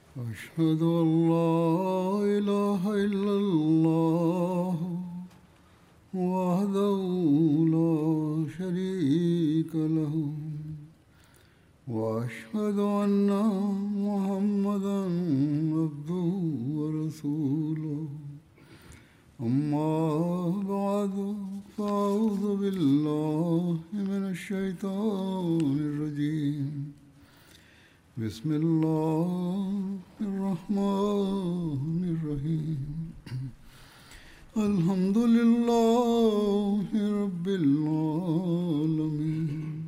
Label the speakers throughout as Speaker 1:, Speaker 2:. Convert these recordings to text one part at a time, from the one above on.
Speaker 1: أشهد أن لا إله إلا الله وحده لا شريك له وأشهد أن محمدا عبده ورسوله أما بعد فأعوذ بالله من الشيطان الرجيم بسم الله الرحمن الرحيم الحمد لله رب العالمين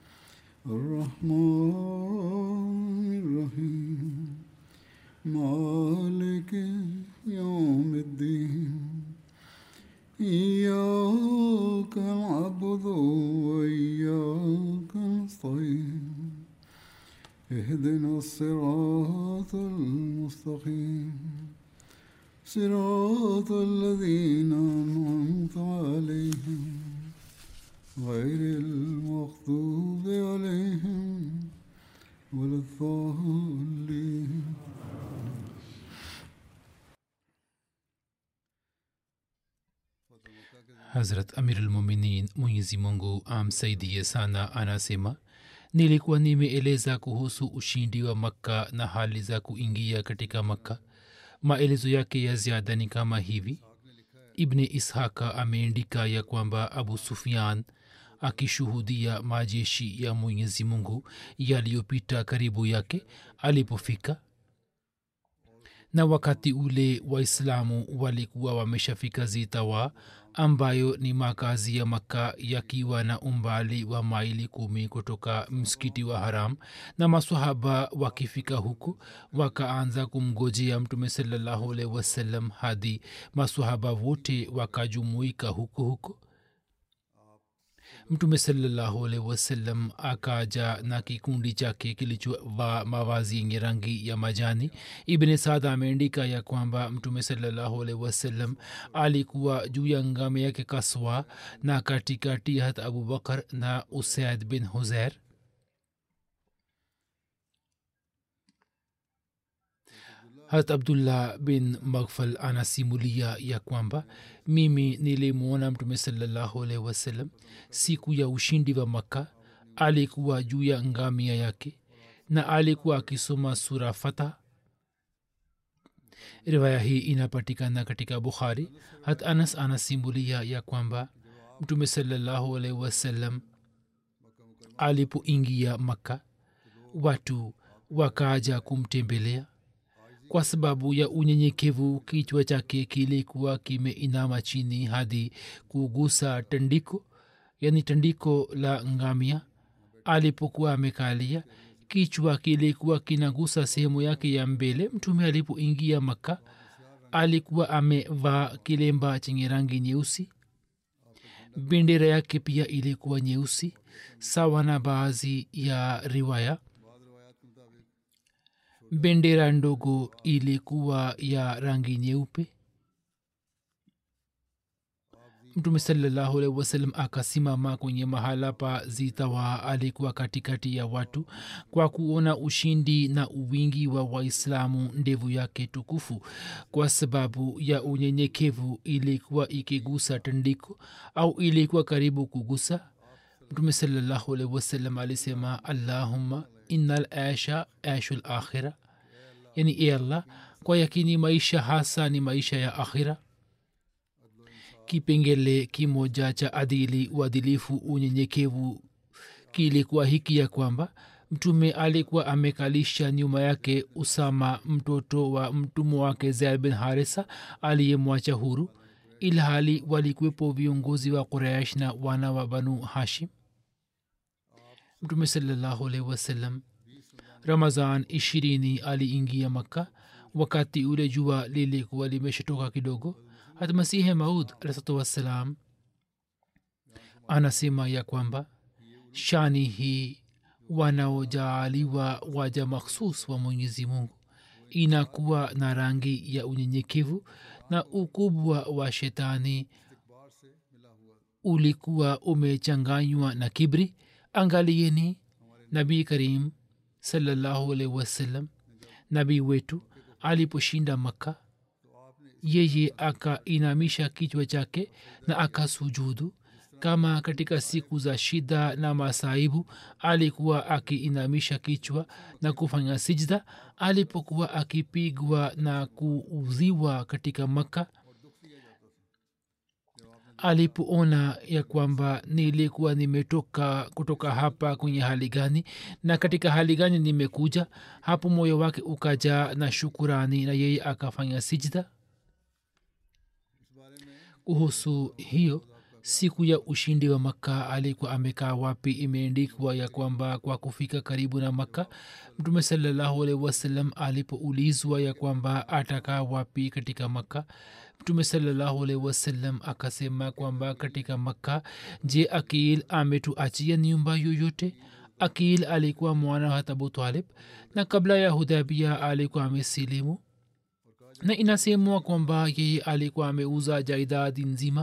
Speaker 1: الرحمن الرحيم مالك يوم الدين إياك نعبد وإياك نستعين اهدنا الصراط المستقيم صراط الذين أنعمت عليهم غير المغضوب عليهم ولا الضالين
Speaker 2: hazrat amirulmuminin mwenyezi mungu amsaidie sana anasema nilikuwa nimeeleza kuhusu ushindi wa makka na hali za kuingia katika makka maelezo yake ya ziada ni kama hivi ibni ishaka ameandika ya kwamba abu sufian akishuhudia majeshi ya mwenyezi mungu yaliyopita karibu yake alipofika na wakati ule waislamu walikuwa wameshafika zitawa ambayo ni makazi ya makka yakiwa na umbali wa maili kumi kutoka msikiti wa haram na masahaba wakifika huku wakaanza kumgojea mtume salallahu alaihi wasallam hadi masahaba wote wakajumuika huku huku mtume salallahu alaihi wasallam akaja na kikundi chake kilichovaa mavazi yenye rangi ya majani ibne sada ameandika ya kwamba mtume salallahu alaihi wasallam alikuwa juu ya ngame yake kaswa na katikati hat abubakar na usaid bin huzair hat abdullah bin maghfal anasimulia ya kwamba mimi nilimwona mtume salallahu alaihi wasallam siku ya ushindi wa makka alikuwa juu ya ngamia yake na alikuwa akisoma sura fata riwaya hii inapatikana katika bukhari hat anas anasimulia ya kwamba mtume salallahu alaihi wasallam alipoingia makka watu wakaja kumtembelea kwa sababu ya unyenyekevu kichwa chake kilikuwa kimeinama chini hadi kugusa tandiko yani tandiko la ngamia alipokuwa amekalia kichwa kilikuwa kinagusa sehemu yake ya mbele mtume alipoingia makka alikuwa amevaa kilemba chenye rangi nyeusi bendera yake pia ilikuwa nyeusi sawa na baadhi ya riwaya bendera ndogo ilikuwa ya rangi nyeupe mtume salallahu alaihi wasallam akasimama kwenye mahala pa zitawa alikuwa katikati ya watu kwa kuona ushindi na uwingi wa waislamu ndevu yake tukufu kwa sababu ya unyenyekevu ilikuwa ikigusa tandiko au ilikuwa karibu kugusa mtume salallahu alaihi wasallam alisema allahumma innal aisha aishu lakhira yani e allah kwa yakini maisha hasa ni maisha ya akhira kipengele kimoja cha adili uadilifu unyenyekevu kilikuwa hiki ya kwamba mtume alikuwa amekalisha nyuma yake usama mtoto wa mtumwa wake zaid bin harisa aliyemwacha huru ilhali walikuwepo viongozi wa quraish na wana wa banu hashim mtume salallahu alaihi wasallam ramazan ishirini aliingia makka wakati ule jua lilikuwa limeshatoka kidogo hata masihe maud alahsatu wassalam anasema ya kwamba shani hii wanaojaaliwa waja makhsus wa mwenyezi mungu inakuwa na rangi ya unyenyekevu na ukubwa wa shetani ulikuwa umechanganywa na kibri angalieni nabii karim salallahu alaihi wasallam nabii wetu aliposhinda makka yeye akainamisha kichwa chake na akasujudu kama katika siku za shida na masaibu alikuwa akiinamisha kichwa na kufanya sijda alipokuwa akipigwa na kuuziwa katika makka alipoona ya kwamba nilikuwa nimetoka kutoka hapa kwenye hali gani na katika hali gani nimekuja hapo moyo wake ukajaa na shukurani na yeye akafanya sijda kuhusu hiyo siku ya ushindi wa makka alikuwa amekaa wapi imeendikwa ya kwamba kwa kufika karibu na makka mtume salallahu alaihi wasallam alipoulizwa ya kwamba atakaa wapi katika makka mtume salallahu alaihi wasallam akasema kwamba katika makka je akil ametuachia nyumba yoyote akil alikuwa mwana wa abu talib na kabla ya hudhabia alikuwa amesilimu na inasemwa kwamba yeye alikuwa ameuza jaidadi nzima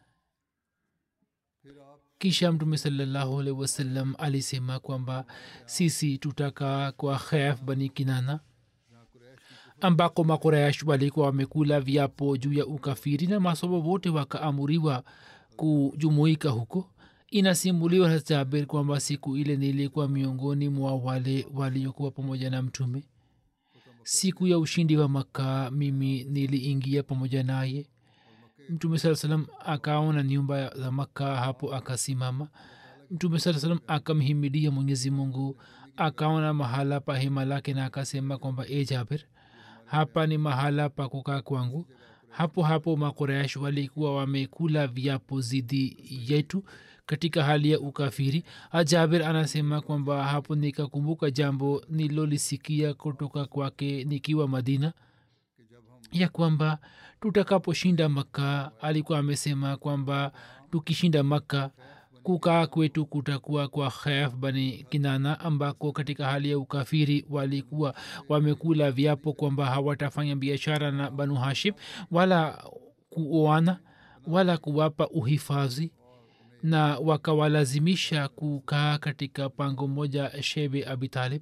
Speaker 2: kisha mtume salallahu alaihi wasallam alisema kwamba sisi tutakaa kwa khef bani kinana ambako makorayash walikuwa wamekula viapo juu ya ukafiri na masomo wote wakaamuriwa kujumuika huko inasimuliwa na jabir kwamba siku ile nilikuwa miongoni mwa wale waliokuwa pamoja na mtume siku ya ushindi wa makka mimi niliingia pamoja naye mtume saa salam akaona nyumba za makka hapo akasimama mtume saa salam akamhimidia mwenyezi mungu akaona mahala pa hema lake na akasema kwamba e jabir hapa ni mahala pa kukaa kwangu hapo hapo makoresh walikuwa wamekula viapo zidi yetu katika hali ya ukafiri jabir anasema kwamba hapo nikakumbuka jambo nilolisikia kutoka kwake nikiwa madina ya kwamba tutakaposhinda makka alikuwa amesema kwamba tukishinda makka kukaa kwetu kutakuwa kwa khef bani kinana ambako katika hali ya ukafiri walikuwa wamekula viapo kwamba hawatafanya biashara na banu hashim wala kuoana wala kuwapa uhifadhi na wakawalazimisha kukaa katika pango moja shebe abitalib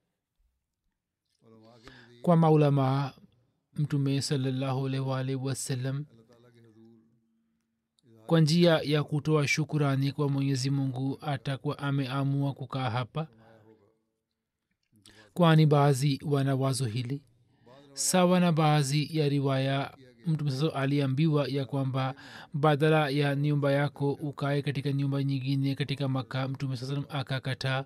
Speaker 2: kwa maulamaa mtume salallahu alwalhi wasallam kwa njia ya kutoa shukurani kwa mwenyezi mungu atakuwa ameamua kukaa hapa kwani baadhi wana wazo hili sawa na baadhi ya riwaya mtume sasa aliambiwa ya kwamba badala ya nyumba yako ukae katika nyumba nyingine katika maka mtume sasa akakataa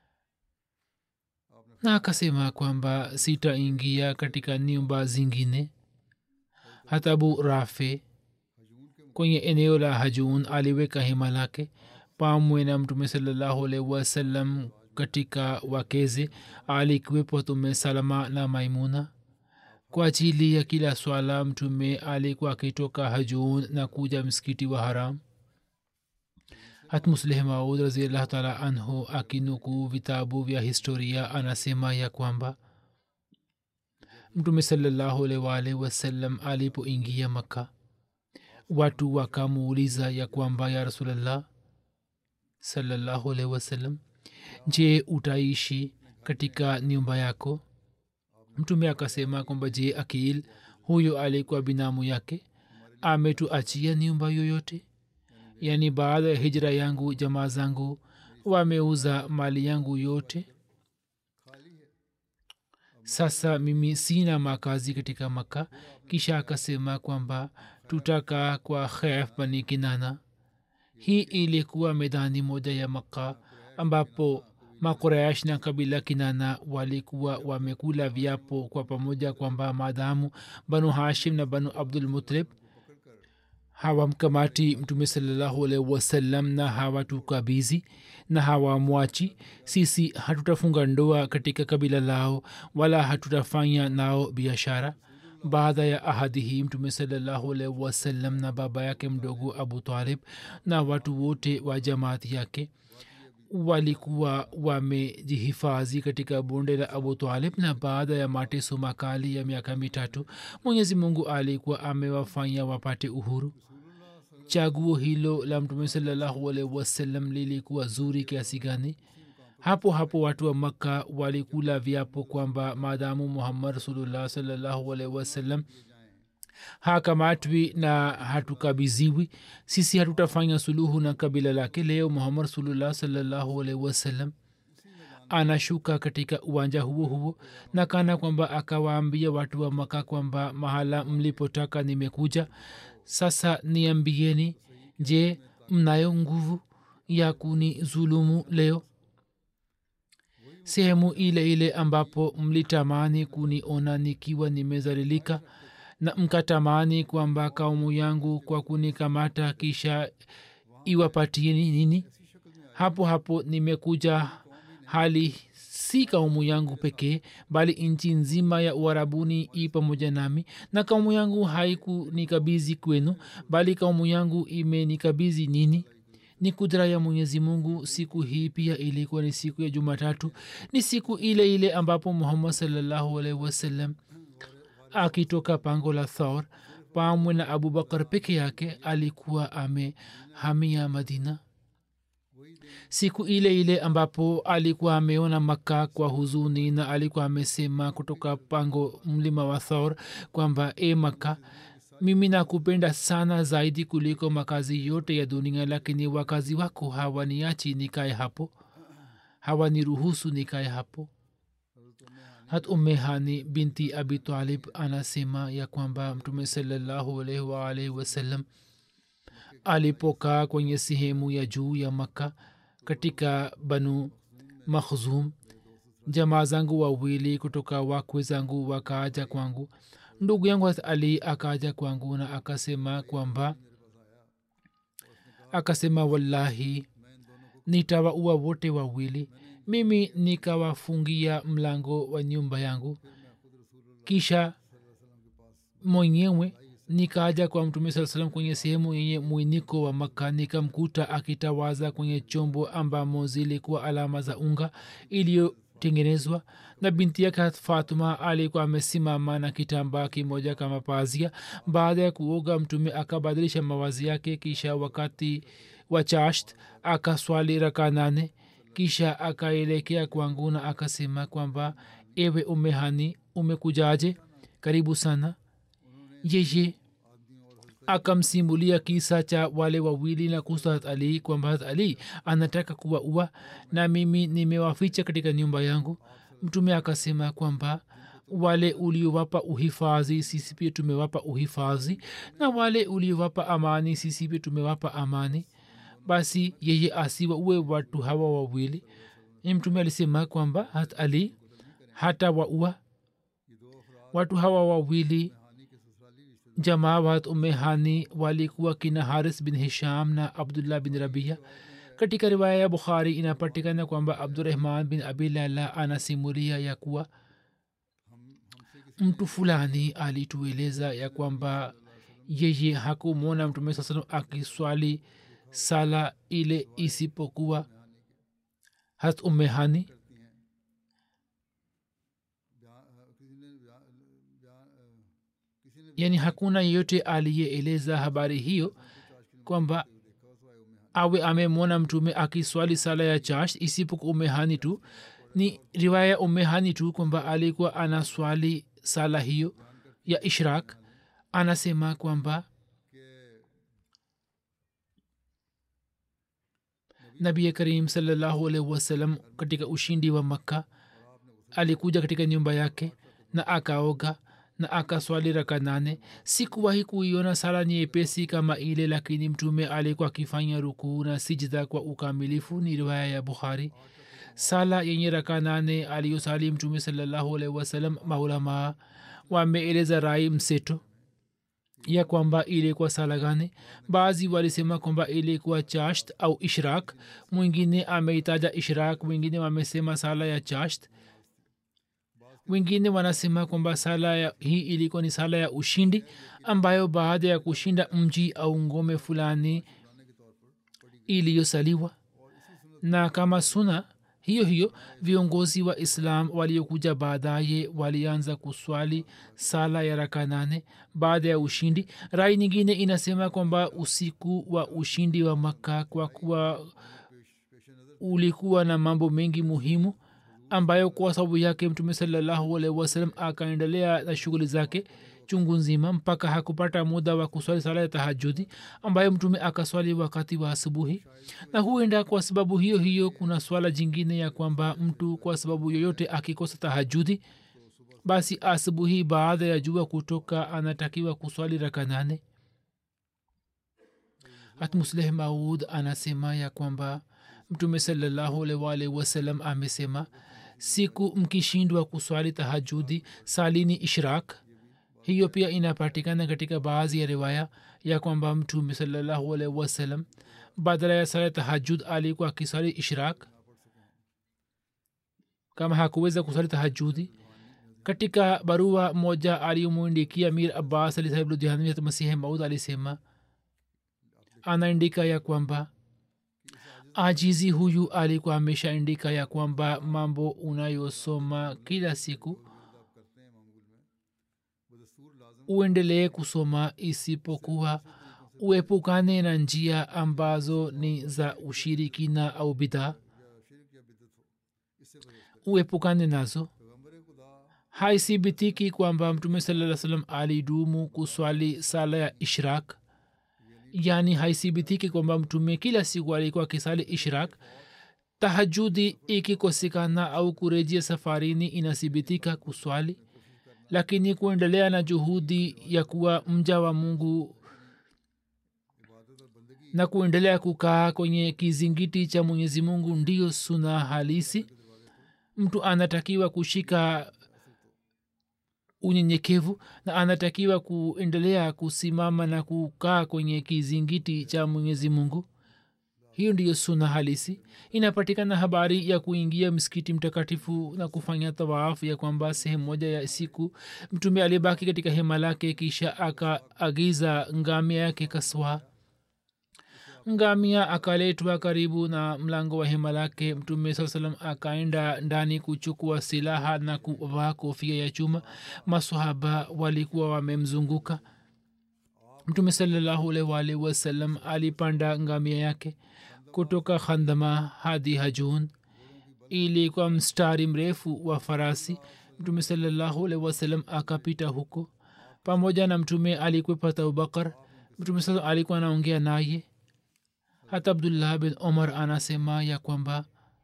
Speaker 2: na akasema kwamba sitaingia katika nyumba zingine hata abu rafe kwenye eneo la hajun aliweka hema lake pamwe na mtume salallahu alaihi wasallam katika wakeze alikuwepo tume salama na maimuna kwa ajili ya kila swala mtume alikuwa akitoka hajun na kuja msikiti wa haram hatmusleh maud raziallahu taala anhu akinukuu vitabu vya historia anasema ya kwamba mtume salallahu alaihi waalihi wasallam alipoingia makka watu wakamuuliza ya kwamba ya rasulllah salallahu alaihi wasallam je utaishi katika nyumba yako mtume akasema kwamba je akil huyo alikuwa binamu yake ametuachia nyumba yoyote yaani baada ya hijra yangu jamaa zangu wameuza mali yangu yote sasa mimi sina makazi katika maka kisha akasema kwamba tutaka kwa khef bani kinana hii ilikuwa medani moja ya maka ambapo makuraish na kabila kinana walikuwa wamekula viapo kwa pamoja kwamba maadamu banu hashim na banu abdulmutalib hawamkamati mtume salallahu alaihi wasallam na hawatukabizi na hawamwachi sisi hatutafunga ndoa katika kabila lao wala hatutafanya nao biashara baada ya ahadi hii mtume salallahu alaihi wasallam na baba yake mdogo abu talib na watu wote wa jamaati yake walikuwa wamejihifadhi katika bonde la abu talib na baada ya mateso makali ya miaka mitatu mwenyezi mungu alikuwa amewafanya wapate uhuru chaguo hilo la mtume salallahu alaihi wasallam lilikuwa zuri kiasi gani hapo hapo watu wa makka walikula viapo kwamba maadamu muhammad rasulullah salllahu alaihi wasallam hakamatwi na hatukabiziwi sisi hatutafanya suluhu na kabila lake leo muhammad rasulullah salllahu alaihi wasallam anashuka katika uwanja huo huo na kana kwamba akawaambia watu wa maka kwamba mahala mlipotaka nimekuja sasa niambieni je mnayo nguvu ya kuni zulumu leo sehemu ile ile ambapo mlitamani kuniona nikiwa nimezalilika na mkatamani kwamba kaumu yangu kwa kunikamata kisha iwapatieni nini hapo hapo nimekuja hali si kaumu yangu pekee bali nchi nzima ya uharabuni i pamoja nami na kaumu yangu haikunikabidhi kwenu bali kaumu yangu imenikabizi nini ni kudra ya mwenyezi mungu siku hii pia ilikuwa ni siku ya jumatatu ni siku ile ile ambapo muhammad salllahu alaihi wasallam akitoka pango la thor pamwe na abubakar peke yake alikuwa amehamia madina siku ile ile ambapo alikuwa ameona makka kwa huzuni na alikuwa amesema kutoka pango mlima wa thor kwamba e makka mimi nakupenda sana zaidi kuliko makazi yote ya dunia lakini wakazi wako hawaniachi nikae hapo hawaniruhusu nikae hapo hat umehani binti abi talib anasema ya kwamba mtume salallahu alaihi waalaihi wasallam alipokaa kwenye sehemu ya juu ya makka katika banu makhzum jamaa zangu wawili kutoka wakwe zangu wakaaja kwangu ndugu yangu hat ali akaja kwangu na akasema kwamba akasema wallahi nitawaua wote wawili mimi nikawafungia mlango wa nyumba yangu kisha mwenyewe nikaja kwa mtume saa salam kwenye sehemu yenye mwiniko wa makka nikamkuta akitawaza kwenye chombo ambamo zilikuwa alama za unga iliyotengenezwa na binti yake fatuma alikuwa amesimama na kitambaa kimoja kama pazia baada ya kuoga mtume akabadilisha mawazi yake kisha wakati wa chasht akaswali raka nane kisha akaelekea kwangu na akasema kwamba ewe umehani umekujaje karibu sana yeye akamsimulia kisa cha wale wawili na kuhusu hat ali kwamba hat ali anataka kuwa ua na mimi nimewaficha katika nyumba yangu mtume akasema kwamba wale uliowapa uhifadhi sisi pia tumewapa uhifadhi na wale uliowapa amani sisi pia tumewapa amani basi yeye asiwa uwe watu hawa wawili mtume alisema kwamba hat ali hata waua watu hawa wawili jamaa wat umehani walikuwa kina haris bin hisham na abdullah bin rabia katika riwaya ya bukhari inapatikana kwamba abdurahman bin abi lala anasimulia ya kuwa mtu fulani alitueleza ya kwamba yeye hakumwona mtume saa salam akiswali sala ile isipokuwa hat umehani yaani hakuna yeyote aliyeeleza habari hiyo kwamba awe amemwona mtume akiswali sala ya chash isipokuwa umehani tu ni riwaya ya umehani tu kwamba alikuwa anaswali sala hiyo ya ishrak anasema kwamba nabi karim salallahu alaihi wasallam katika ushindi wa makka alikuja katika nyumba yake na akaoga na akaswali raka nane sikuwahi kuiona sala nyepesi kama ile lakini mtume alikuwa akifanya rukuu na sijda kwa ukamilifu ni riwaya ya bukhari sala yenye raka nane aliyosali mtume salallahu alaihi wasallam maulamaa wameeleza rai mseto ya kwamba ilikuwa sala gani baadhi walisema kwamba ilikuwa chasht au ishrak mwingine ameitaja ishrak wengine wamesema sala ya chasht wengine wanasema kwamba sala ya, hii ilikuwa ni sala ya ushindi ambayo baada ya kushinda mji au ngome fulani iliyosaliwa na kama suna hiyo hiyo viongozi wa islam waliokuja baadaye walianza kuswali sala ya raka nane baada ya ushindi rai nyingine inasema kwamba usiku wa ushindi wa makka kwa kuwa ulikuwa na mambo mengi muhimu ambayo kwa sababu yake mtume salallahu alaihi wasallam akaendelea na shughuli zake chungu nzima mpaka hakupata muda wa kuswali sala ya tahajudi ambayo mtume akaswali wakati wa asubuhi na huenda kwa sababu hiyo hiyo kuna swala jingine ya kwamba mtu kwa sababu yoyote akikosa tahajudi basi asubuhi baada ya jua kutoka anatakiwa kuswali raka nane hatmusleh maud anasema ya kwamba mtume salallahu alwalhi wasalam amesema siku mkishindwa kuswali tahajudi salini ishrak hiyo pia inapatikana katika baadhi ya riwaya ya kwamba mtume salallahu alaihi wasallam badala ya sala tahajud alikuwa akiswali ishrak kama hakuweza kuswali tahajudi katika barua moja aliyomwindikia mir abbas ali sahib ludhiani masihi maud alisema anaandika ya kwamba ajizi huyu alikuwa ameshaandika ya kwamba mambo unayosoma kila siku uendelee kusoma isipokuwa uepukane na njia ambazo ni za ushirikina au bidhaa uepukane nazo haithibitiki kwamba mtume saa salam alidumu kuswali sala ya ishrak yaani haithibitiki kwamba mtume kila siku alikuwa akisali ishrak tahajudi ikikosekana au kurejea safarini inathibitika kuswali lakini kuendelea na juhudi ya kuwa mja wa mungu na kuendelea kukaa kwenye kizingiti cha mwenyezi mungu ndiyo suna halisi mtu anatakiwa kushika unyenyekevu na anatakiwa kuendelea kusimama na kukaa kwenye kizingiti cha mwenyezi mungu hiyo ndiyo suna halisi inapatikana habari ya kuingia msikiti mtakatifu na kufanya tawafu ya kwamba sehemu moja ya siku mtume alibaki katika hema lake kisha akaagiza ngamia yake kaswa ngamia akaletwa karibu na mlango wa hema lake mtume saa salam akaenda ndani kuchukua silaha na kuvaa kofia ya chuma masahaba walikuwa wamemzunguka mtume salallahu alwalhi wasallam alipanda ngamia yake kutoka khandama hadi hajun ili kwa mstari mrefu wa farasi mtume salallahu alhi wasallam akapita huko pamoja na mtume alikwepata abubakar mtume saa alikuwa anaongea naye hata abdullah bin omar anasema ya kwamba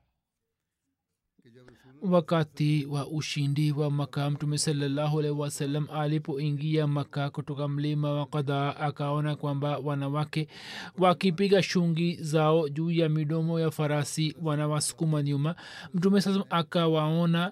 Speaker 2: wakati wa ushindi wa maka mtume salallahu alaihi wasallam alipoingia maka kutoka mlima wa kadhaa akaona kwamba wanawake wakipiga shungi zao juu ya midomo ya farasi wanawasukuma nyuma mtume sasa akawaona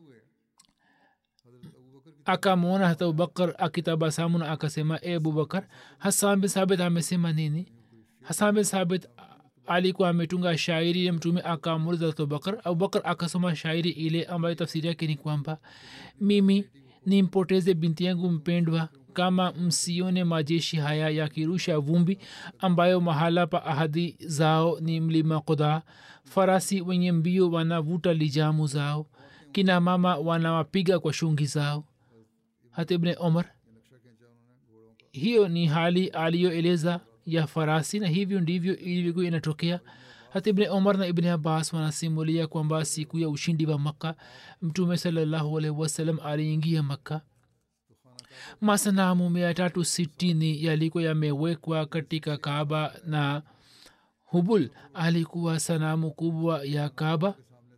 Speaker 2: akamwona hata abubakar akitabasamu na akasema e abubakar hasan bin sabit amesema nini hasan bin sabit alikuwa ametunga shairi ya mtume akamuliza abubakar abubakar akasoma shairi ile ambayo tafsiri yake ni kwamba mimi nimpoteze binti yangu mpendwa kama msione majeshi haya yakirusha vumbi ambayo mahala pa ahadi zao ni mlima kodhaa farasi wenye mbio wanavuta lijamu zao kina mama wanawapiga kwa shungi zao hata ibne omar hiyo ni hali aliyoeleza ya farasi na hivyo ndivyo ilivyokuwa inatokea hata ibne omar na ibne abbas wanasimulia kwamba siku ya ushindi wa makka mtume salallahu alaihi wasallam aliingia makka masanamu mia tatu sitini yalikuwa yamewekwa katika kaaba na hubul alikuwa sanamu kubwa ya kaaba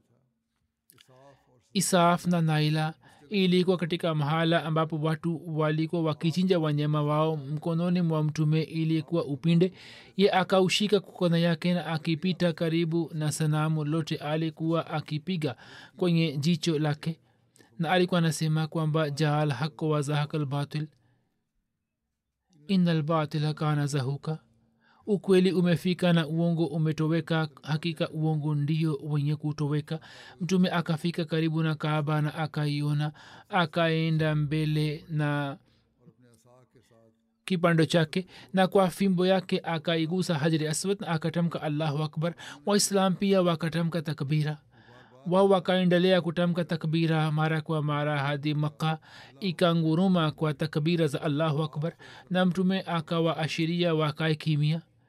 Speaker 2: isaf na naila ilikuwa katika mahala ambapo watu walikuwa wakichinja wanyama wao mkononi mwa mtume ilikuwa upinde ye akaushika kukona yake na akipita karibu na sanamu lote alikuwa akipiga kwenye jicho lake na alikuwa anasema kwamba jaal haq wa zahaka lbatil ina lbatila kana zahuka ukweli umefika na uongo umetoweka hakika uongo ndio wenye kutoweka mtume akafika karibu na kaaba na akaiona akaenda mbele na kipando chake na kwa fimbo yake akaigusa hajri aswad na akatamka allahu akbar waislam pia wakatamka takbira wao wakaendelea kutamka takbira mara kwa mara hadi maka ikanguruma kwa takbira za allahu akbar na mtume akawaashiria wakae kimia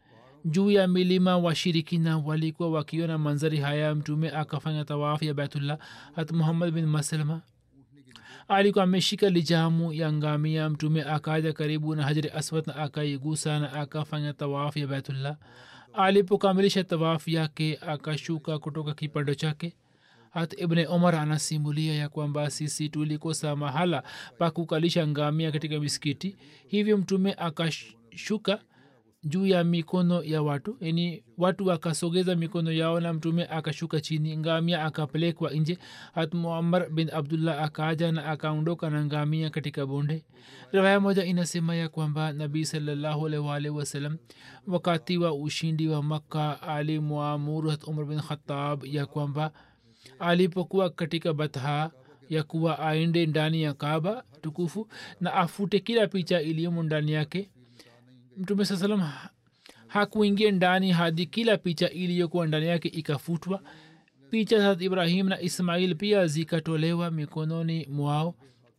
Speaker 2: juu ya milima washirikina walikuwa wakiona manzari haya mtume akafanya tawafu ya baitullah hat muhammad bin maslama alikuwa ameshika lijamu ya ngamia mtume akaja karibu na hajari aswad na akaigusa na akafanya tawafu ya baitullah alipokamilisha tawafu yake akashuka kutoka kipando chake hat ibne omar anasimulia ya kwamba sisi tulikosa mahala pa kukalisha ngamia katika misikiti hivyo mtume akashuka juu ya mikono ya watu yani watu wakasogeza mikono yao na mtume akashuka chini ngamia akapelekwa nje hat muammar bin abdullah akaja na akaondoka na ngamia katika bonde riwaya moja inasema ya kwamba nabii salllahualwalhi wasalam wakati wa ushindi wa makka alimwamuru hat umar bin khatab ya kwamba alipokuwa katika batha ya kuwa aende ndani ya kaba tukufu na afute kila picha iliyomo ndani yake mtume saa salam hakuingia ndani hadi kila picha iliyokuwa ndani yake ikafutwa picha za ibrahim na ismail pia zikatolewa mikononi mwao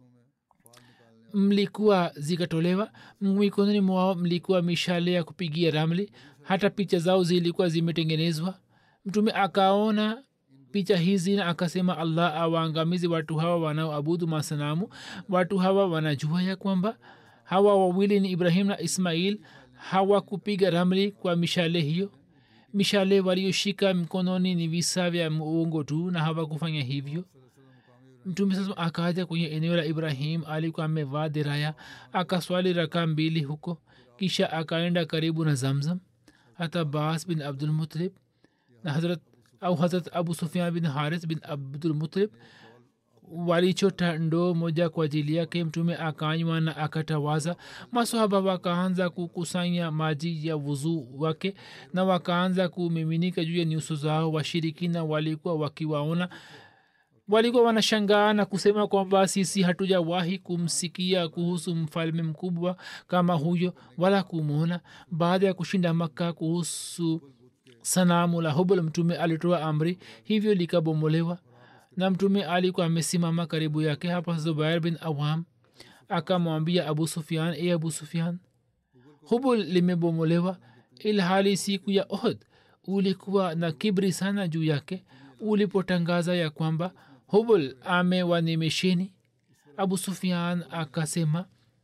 Speaker 2: mlikuwa zikatolewa mikononi mwao mlikuwa mishale ya kupigia ramli hata picha zao zilikuwa zimetengenezwa mtume akaona picha hizi na akasema allah awaangamizi watu hawa wanaoabudu masanamu watu hawa wanajua ya kwamba hawa wawili ni ibrahim na ismail hawakupiga ramli kwa mishale hiyo mishale walioshika mkononi ni visa vya muungo tu na hawakufanya hivyo mtume sasa akaja kwenye eneo la ibrahim alikuwa amevaa diraya akaswali raka mbili huko kisha akaenda karibu na zamzam hata bas bin abdulmutalib na hazrat au hazrat abu sufian bin haris bin abdulmutalib walichota ndoo moja kwa ajili yake mtume akanywa na akatawaza masahaba wakaanza kukusanya maji ya wuzuu wake na wakaanza kumiminika juu ya nyuso zao washirikina walikuwa wakiwaona walikuwa wanashangaa na kusema kwamba sisi hatujawahi kumsikia kuhusu mfalme mkubwa kama huyo wala kumwona baada ya kushinda makka kuhusu sanamu la hubal mtume alitoa amri hivyo likabomolewa na mtume alikuwa amesimama karibu yake hapa zubair bin awam akamwambia abu sufian e abu sufian hubul limebomolewa ilhali siku ya ohd ulikuwa na kibri sana juu yake ulipotangaza ya kwamba hubul amewanimesheni abu sufian akasema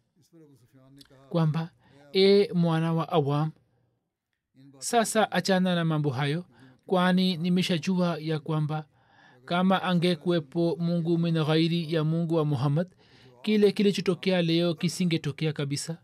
Speaker 2: kwamba e mwana wa awam sasa achana na mambo hayo kwani nimeshajua ya kwamba kama angekuwepo mungu min ghairi ya mungu wa muhammad kile kilichotokea leo kisingetokea kabisa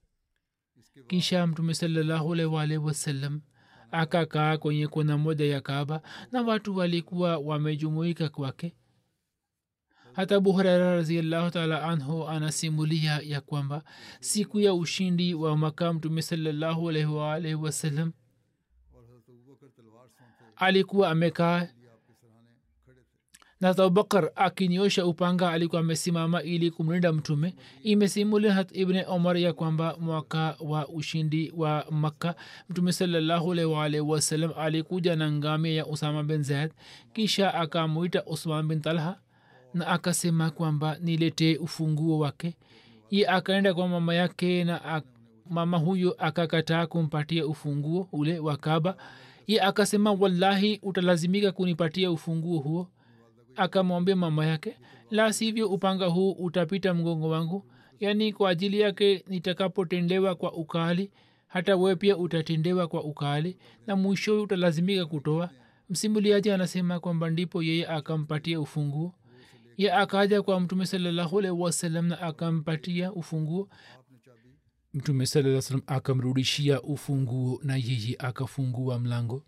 Speaker 2: kisha mtume salllahualwalhi wasallam akakaa kwenye kona moja ya kaaba na watu walikuwa wamejumuika kwake hata abu huraira raziallahu taala anhu anasimulia ya kwamba siku ya ushindi wa maka mtume salllahualwalhi wasallam alikuwa amekaa na abubakar akiniosha upanga alikuwa amesimama ili kumlinda mtume imesimulia hat ibne omar ya kwamba mwaka wa ushindi wa makka mtume salllahualwalhi wasalam alikuja na ngamia ya usama bin zaid kisha akamwita usman bin talha na akasema kwamba niletee ufunguo wake ye akaenda kwa mama yake na ak, mama huyo akakataa kumpatia ufunguo ule wa kaba ye akasema wallahi utalazimika kunipatia ufunguo huo akamwambia mama yake la sivyo upanga huu utapita mgongo wangu yaani kwa ajili yake nitakapotendewa kwa ukali hata wewe pia utatendewa kwa ukali na mwishowe utalazimika kutoa msimuliaji anasema kwamba ndipo yeye akampatia ufunguo ye akaja kwa mtume salllahualhi wasalam na akampatia ufunguo mtume saa salam akamrudishia ufunguo na yeye akafungua mlango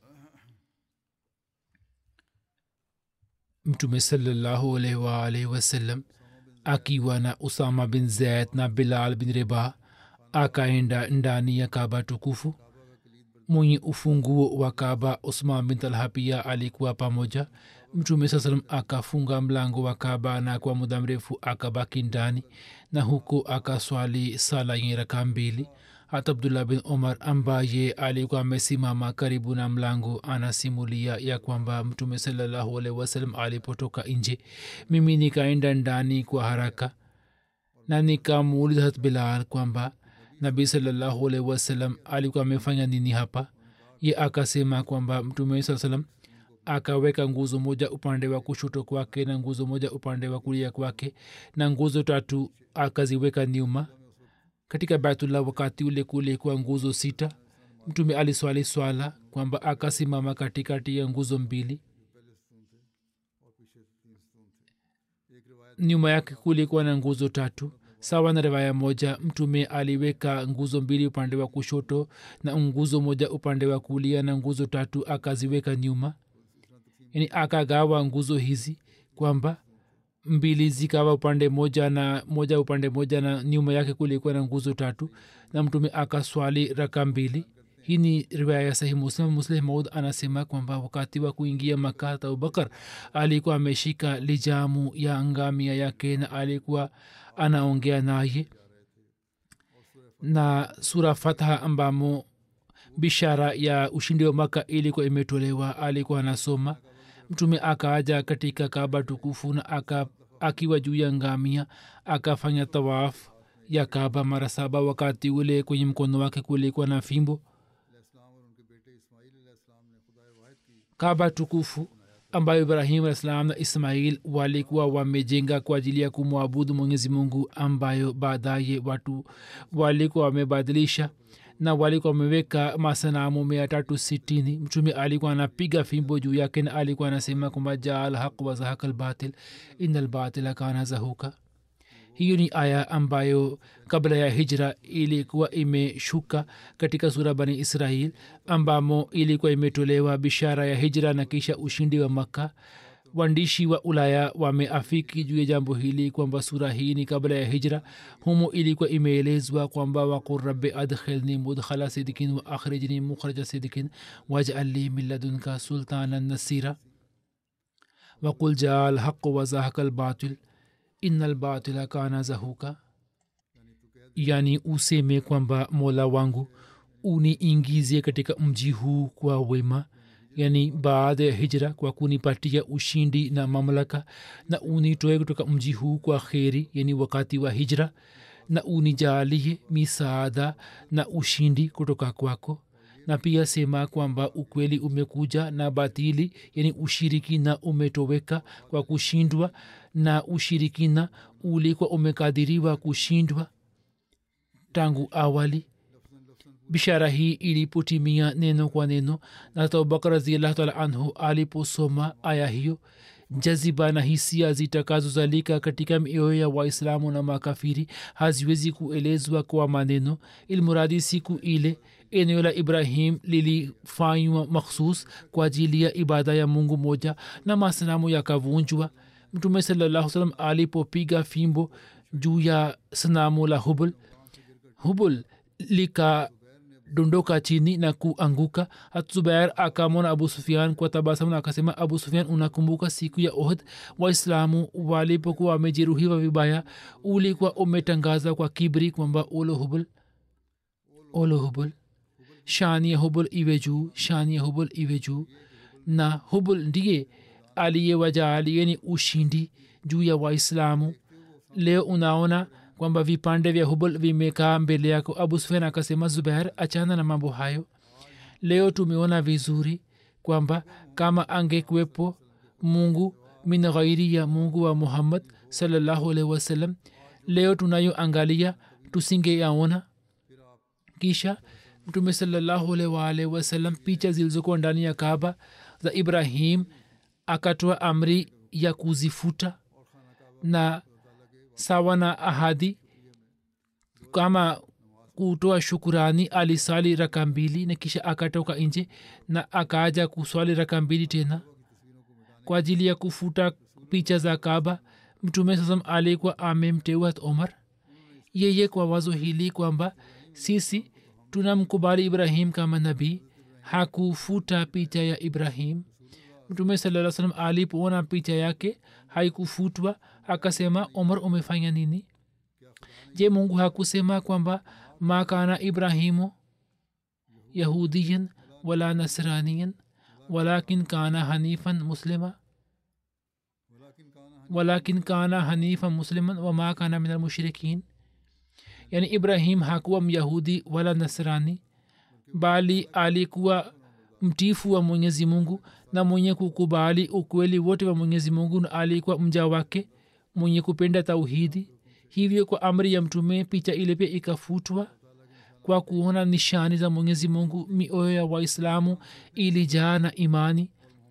Speaker 2: mtume salallahu alaihi waalaihi wasallam akiwa na usama bin zaid na bilal bin reba akaenda ndani ya kaba tukufu mwenye ufunguo wa kaba usman bin talha pia alikuwa pamoja mtume saa salam akafunga mlango wa kaba na kwa muda mrefu akabaki ndani na huko akaswali sala yenye raka mbili hata abdullah bin omar ambaye alikuwa amesimama karibu na mlango anasimulia ya kwamba mtume salllahualhi wasalam alipotoka nje mimi nikaenda ndani kwa haraka na nikamuuliza hat bilal kwamba nabii salllahualhi wasalam alikuwa amefanya nini hapa ye akasema kwamba mtume saa salam akaweka nguzo moja upande wa kushoto kwake na nguzo moja upande wa kulia kwake na nguzo tatu akaziweka nyuma katika baitullah wakati ule kulikuwa nguzo sita mtume aliswali swala kwamba akasimama katikati ya nguzo mbili nyuma yake kulikuwa na nguzo tatu sawa na riwaya moja mtume aliweka nguzo mbili upande wa kushoto na nguzo moja upande wa kulia na nguzo tatu akaziweka nyuma yani akagawa nguzo hizi kwamba mbili zikawa upande moja na moja upande moja na nyuma yake kulikuwa na nguzo tatu na mtume akaswali raka mbili hii ni riwaya ya sahih muslim musleh maud anasema kwamba wakati wa kuingia maka abubakar alikuwa ameshika lijamu ya ngamia yake na alikuwa anaongea naye na sura fatha ambamo bishara ya ushindi wa maka ilikuwa imetolewa alikuwa anasoma mtume akaaja katika kaba tukufu na aka, akiwa juu ya ngamia akafanya tawaf ya kaba mara saba wakati ule kwenye mkono wake kulikuwa na fimbo kaba tukufu ambayo ibrahim alah salam na ismail walikuwa wamejenga kwa ajili ya kumwabudu mwenyezi mungu ambayo baadaye watu walikuwa wamebadilisha na walikuwa wameweka masanamu mia tatu sitini mtume alikuwa anapiga fimbo juu yake na alikuwa anasema kwamba jaa alhaq wazahaka lbatil ina lbatila kana zahuka hiyo ni aya ambayo kabla ya hijra ilikuwa imeshuka katika sura bani israel ambamo ilikuwa imetolewa bishara ya hijra na kisha ushindi wa makka waandishi wa ulaya wameafiki juu ya jambo hili kwamba sura hii ni kabla ya hijra humo ilikuwa imeelezwa kwamba waqul rabi adkhilni mudkhala sidikin wa akhrijni mukhraja sidikin waj'alli min ladunka sultanan nasira waqul jaa alhaqu wazahaka albatil ina lbatila kana zahuka yani useme kwamba mola wangu uniingizie katika mji huu kwa wema yani baada ya hijra kwa kunipatia ushindi na mamlaka na unitoe kutoka mji huu kwa kheri yani wakati wa hijra na unijalie misaada na ushindi kutoka kwako na pia sema kwamba ukweli umekuja na batili yani ushirikina umetoweka kwa kushindwa na ushirikina ulikuwa umekadiriwa kushindwa tangu awali bishara hii ilipotimia neno kwa neno na abubakar raziallahu taala anhu aliposoma aya hiyo jaziba na hisia zitakazozalika katika mioyo ya waislamu na makafiri haziwezi kuelezwa kwa maneno ilmuradi siku ile eneo la ibrahim lilifanywa makhsus kwa ajili ya ibada ya mungu moja na masanamu yakavunjwa mtume salallahu salam alipopiga fimbo juu ya sanamu la hubul hubul lika dondoka chini na kuanguka hatzubair akamwona abu sufian kwa tabasamu na akasema abu sufian unakumbuka siku ya ohd waislamu walipokuwa wamejeruhiwa vibaya ulikuwa umetangaza kwa kibri kwamba olo hubul olo hubul shani ya hubul iwe juu shani ya hubul iwe juu na hubul ndiye aliyewajaaliye ni ushindi juu ya waislamu leo unaona kwamba vipande vya hubul vimekaa mbele yako abu sufian akasema zubair achana na mambo hayo leo tumeona vizuri kwamba kama angekuwepo mungu min ghairi ya mungu wa muhammad salallahu alaihi wasallam leo tunayoangalia tusingeyaona kisha mtume salallahu alaihi waalihi wasallam picha zilizokuwa ndani ya kaaba za ibrahim akatoa amri ya kuzifuta na sawa na ahadi kama kutoa shukurani alisali raka mbili na kisha akatoka nje na akaaja kuswali raka mbili tena kwa ajili ya kufuta picha za kaba mtume sasam alikuwa amemteua omar yeye kwa wazo hili kwamba sisi tunamkubali ibrahim kama nabii hakufuta picha ya ibrahim mtume saa salam alipoona picha yake haikufutwa akasema omar umefanya nini je mungu hakusema kwamba ma kana ibrahimu yahudiyan wala nasraniyan walakin kana hanifan muslima walakin kana hanifan musliman wama kana min almushrikin yani ibrahim hakuwa myahudi wala nasrani bali alikuwa mtifu wa mwenyezi mungu na mwenye kukubali ukweli wote wa mwenyezi mungu na alikuwa mja wake mwenye kupenda tauhidi hivyo kwa amri ya mtume picha ile pia ikafutwa kwa kuona nishani za mwenyezi mungu mioyo ya waislamu ilijaa na imani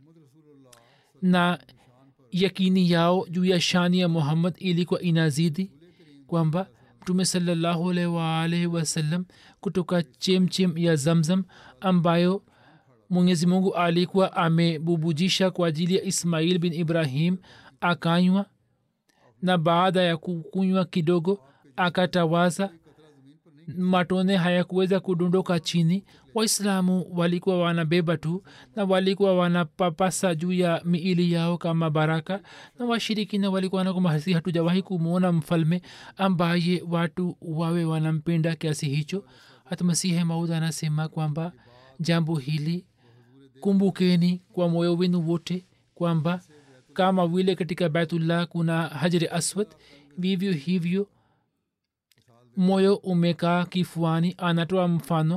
Speaker 2: na yakini yao juu ya shani ya muhammad ilikuwa inazidi kwamba mtume salallahu alaihi waalaihi wasallam kutoka chemchem ya zamzam ambayo mwenyezi mungu alikuwa amebubujisha kwa ajili ya ismail bin ibrahim akanywa na baada ya kukunywa kidogo akatawaza matone hayakuweza kudondoka chini waislamu walikuwa wanabeba tu na walikuwa wanapapasa juu ya miili yao kama baraka na washirikina walikuwa wanakumahasi hatujawahi kumwona mfalme ambaye watu wawe wanampenda kiasi hicho hata masihe maud anasema kwamba jambo hili kumbukeni kwa moyo wenu wote kwamba kama vile katika baitullah kuna hajri aswad vivyo hivyo moyo umekaa kifuani anatoa mfano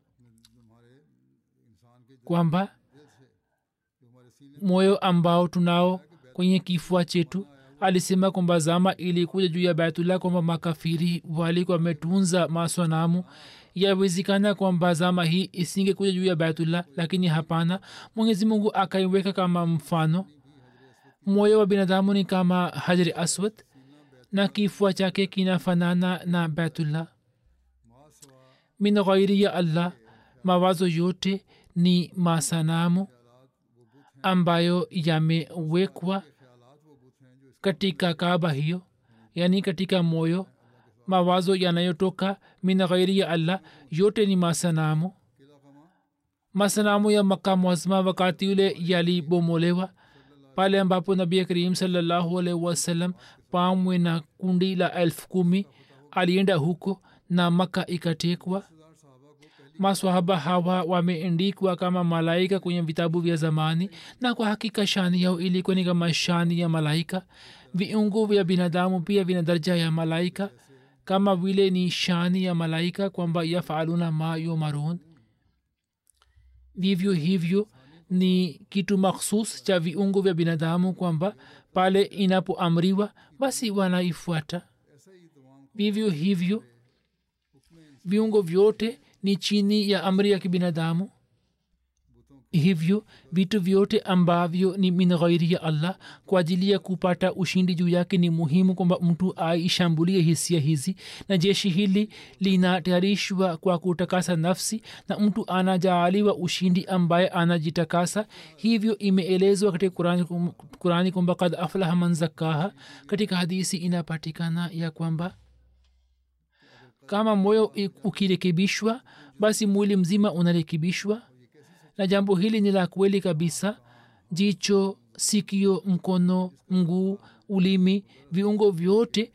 Speaker 2: kwamba moyo ambao tunao kwenye kifua chetu alisema kwamba zama ilikuja juu ya baitullah kwamba makafiri walikuwa wametunza maswanamu yawezekana kwamba zama hii isingekuja juu ya baitullah lakini hapana mwenyezi mungu akaiweka kama mfano moyo wa binadamu ni kama hajri aswad na kifua chake kinafanana na baitullah min ghairi ya allah mawazo yote ni masanamu ambayo yamewekwa katika kaba hiyo yaani katika moyo mawazo yanayotoka min ghairi ya allah yote ni masanamu masanamu ya maka mwazma wakati ule yalibomolewa pale ambapo nabi karim salallahu alaihi wasallam pamwe na kundi la elfu kumi alienda huko na maka ikatekwa maswahaba hawa wameendikwa kama malaika kwenye vitabu vya zamani na kwa hakika shani yao ilikuwa ni kama shani ya malaika viungo vya binadamu pia vina daraja ya malaika kama vile ni shani ya malaika kwamba yafaluna ma yumarun vivyo hivyo ni kitu makhsus cha viungo vya binadamu kwamba pale inapoamriwa basi wanaifuata vivyo hivyo viungo vyote ni chini ya amri ya kibinadamu hivyo vitu vyote ambavyo ni min ghairi ya allah kwa ajili ya kupata ushindi juu yake ni muhimu kwamba mtu aishambulie hisia hizi na jeshi hili linatayarishwa kwa kutakasa nafsi na mtu anajaaliwa ushindi ambaye anajitakasa hivyo imeelezwa katika kurani, kurani kwamba kad aflaha man zakaha katika hadisi inapatikana ya kwamba kama moyo ukirekebishwa basi mwili mzima unarekebishwa na jambo hili ni la kweli kabisa jicho sikio mkono mguu ulimi viungo vyote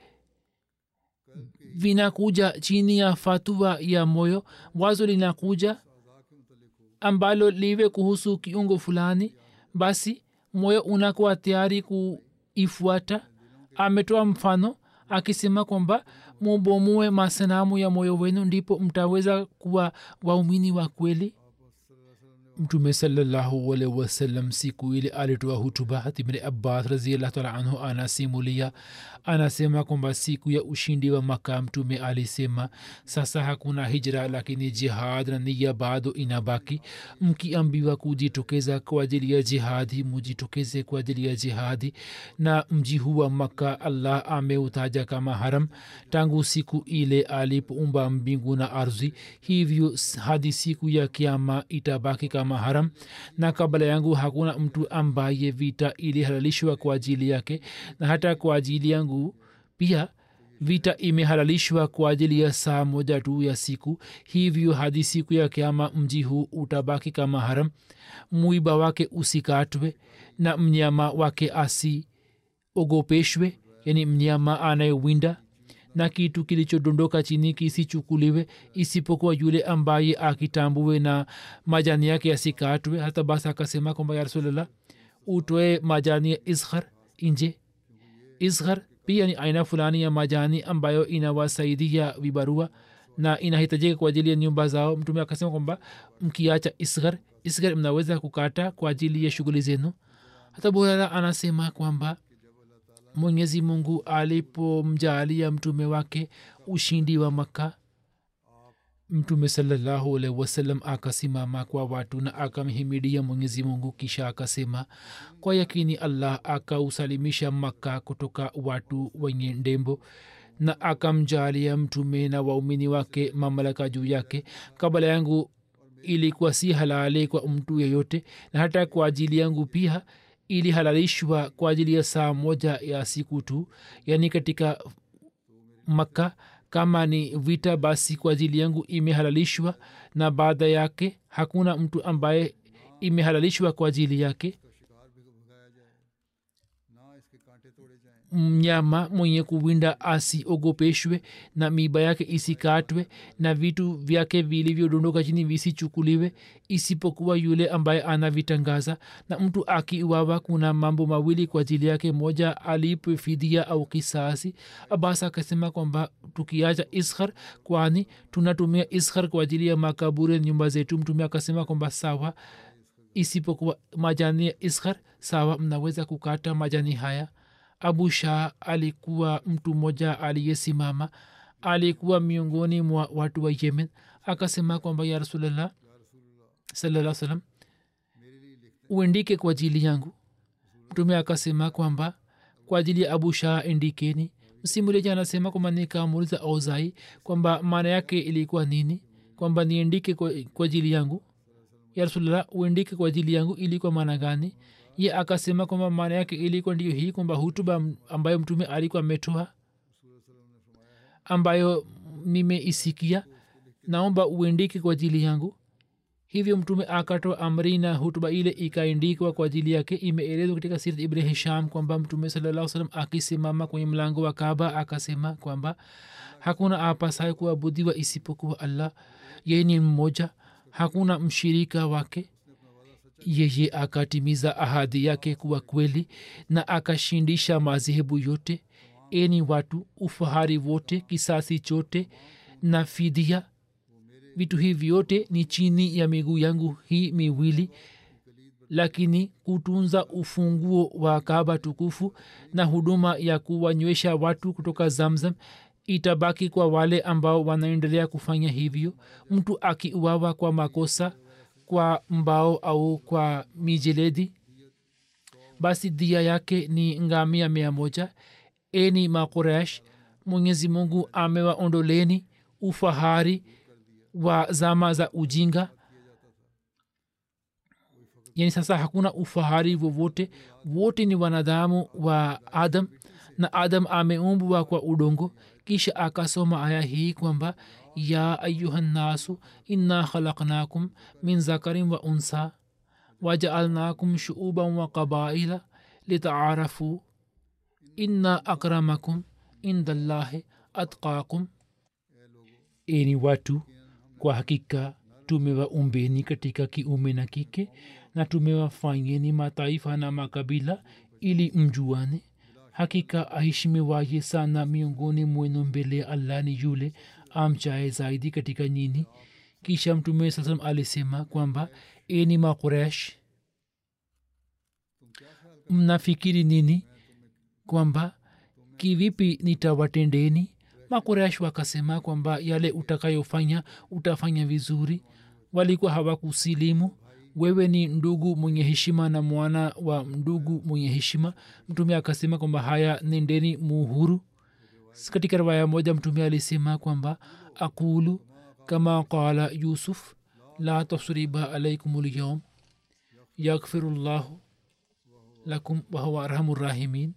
Speaker 2: vinakuja chini ya fatua ya moyo wazo linakuja ambalo liwe kuhusu kiungo fulani basi moyo unakuwa tayari kuifuata ametoa mfano akisema kwamba mubomue masanamu ya moyo wenu ndipo mtaweza kuwa waumini wa kweli mtume salallahu alaihi wasallam siku ile alitoa hutuba ibni abbas raziallah taala anhu anasimulia anasema kwamba siku ya ushindi wa maka mtume alisema sasa hakuna hijra lakini jihad na niya bado inabaki mkiambiwa kujitokeza kwa ajili ya jihadi mujitokeze kwa ajili ya jihadi na mji huu wa maka allah ameutaja kama haram tangu siku ile alipoumba mbingu na ardhi hivyo hadi siku ya kiama itabaki kama haram na kabla yangu hakuna mtu ambaye vita ilihalalishwa kwa ajili yake na hata kwa ajili yangu pia vita imehalalishwa kwa ajili ya saa moja tu ya siku hivyo hadi siku ya kiama mji huu utabaki kama haram mwiba wake usikatwe na mnyama wake asiogopeshwe yani mnyama anayewinda na kitu kilichodondoka chini kisichukuliwe isipokuwa yule ambaye akitambue na majani yake yasikatwe hata basi akasema kwamba ya rasulllah utoe majani ya isghar nje isghar pia ni aina fulani ya majani ambayo inawasaidia vibarua na inahitajika kwa ajili ya nyumba zao mtume akasema kwamba mkiacha isghar isgar mnaweza kukata kwa ajili ya shughuli zenu hata burara anasema kwamba mwenyezi mungu alipomjaalia mtume wake ushindi wa makka mtume salallahu alaihi wasallam akasimama kwa watu na akamhimidia mwenyezi mungu kisha akasema kwa yakini allah akausalimisha makka kutoka watu wenye ndembo na akamjalia mtume na waumini wake mamlaka juu yake kabla yangu ilikuwa si halali kwa mtu yeyote na hata kwa ajili yangu pia ilihalalishwa kwa ajili ya saa moja ya siku tu yaani katika makka kama ni vita basi kwa ajili yangu imehalalishwa na baada yake hakuna mtu ambaye imehalalishwa kwa ajili yake mnyama mwenye kuwinda asiogopeshwe na miba yake isikatwe na vitu vyake vilivyodondoka chini visichukuliwe isipokuwa yule ambaye anavitangaza na mtu akiuawa kuna mambo mawili kwa ajili yake moja alipwe fidia au kisasi abas akasema kwamba tukiacha iskhar kwani tunatumia iskhar kwa ajili ya makaburi ya nyumba zetu mtume akasema kwamba sawa isipokuwa majani ya iskhar sawa mnaweza kukata majani haya abu shah alikuwa mtu mmoja aliyesimama alikuwa miongoni mwa watu wa yemen akasema kwamba ya rasulllah salaa salam uendike kwa ajili yangu mtume akasema kwamba kwa ajili ya abu shah endikeni msimuleja anasema kwamba nikamuuliza auzai kwamba maana yake ilikuwa nini kwamba niendike kwa ajili yangu ya rasulllah uendike kwa ajili yangu ilikuwa maana gani ye akasema kwamba maana yake ilikuwa ndiyo hii kwamba hutuba ambayo mtume alikuwa ametoa ambayo nimeisikia naomba uendike kwa ajili yangu hivyo mtume akatoa amri na hutuba ile ikaendikwa kwa ajili yake imeelezwa katika sirat ibn hisham kwamba mtume salaa salam akisimama kwenye mlango wa kaba akasema kwamba hakuna apasaye kuabudiwa isipokuwa allah yeye ni mmoja hakuna mshirika wake yeye akatimiza ahadi yake kuwa kweli na akashindisha madhehebu yote eni watu ufahari wote kisasi chote na fidia vitu hivi vyote ni chini ya miguu yangu hii miwili lakini kutunza ufunguo wa kaba tukufu na huduma ya kuwanywesha watu kutoka zamzam itabaki kwa wale ambao wanaendelea kufanya hivyo mtu akiuawa kwa makosa kwa mbao au kwa mijeledi basi dia yake ni ngamia mia moja eni makuresh mwenyezi mungu amewaondoleni ufahari wa zama za ujinga yani sasa hakuna ufahari wowote wote ni wanadamu wa adam na adam ameumbwa kwa udongo kisha akasoma aya hii kwamba ya ayuhannasu inna khalaknakum min zakarin wa unsa wajaalnakum shuuban wa qabaila litaarafu inna akramakum inda llahi atqakum eni watu kwa hakika tumewaumbeni katika kiume na kike na tumewafanyeni mataifa na makabila ili mjuane hakika aheshimiwaye sana miongoni mwenu mbele ya allah ni yule amchaye zaidi katika nyini kisha mtume saa salam alisema kwamba eni makuresh mnafikiri nini kwamba kivipi nitawatendeni makuresh wakasema kwamba yale utakayofanya utafanya vizuri walikuwa hawakusilimu wewe ni ndugu mwenye heshima na mwana wa ndugu mwenye heshima mtume akasema kwamba haya nendeni muhuru katika riwaya moja mtume alisema kwamba aqulu kama qala yusuf la tasriba alaikum lyum yaghfiru llahu lakum wahuwa arhamu rahimin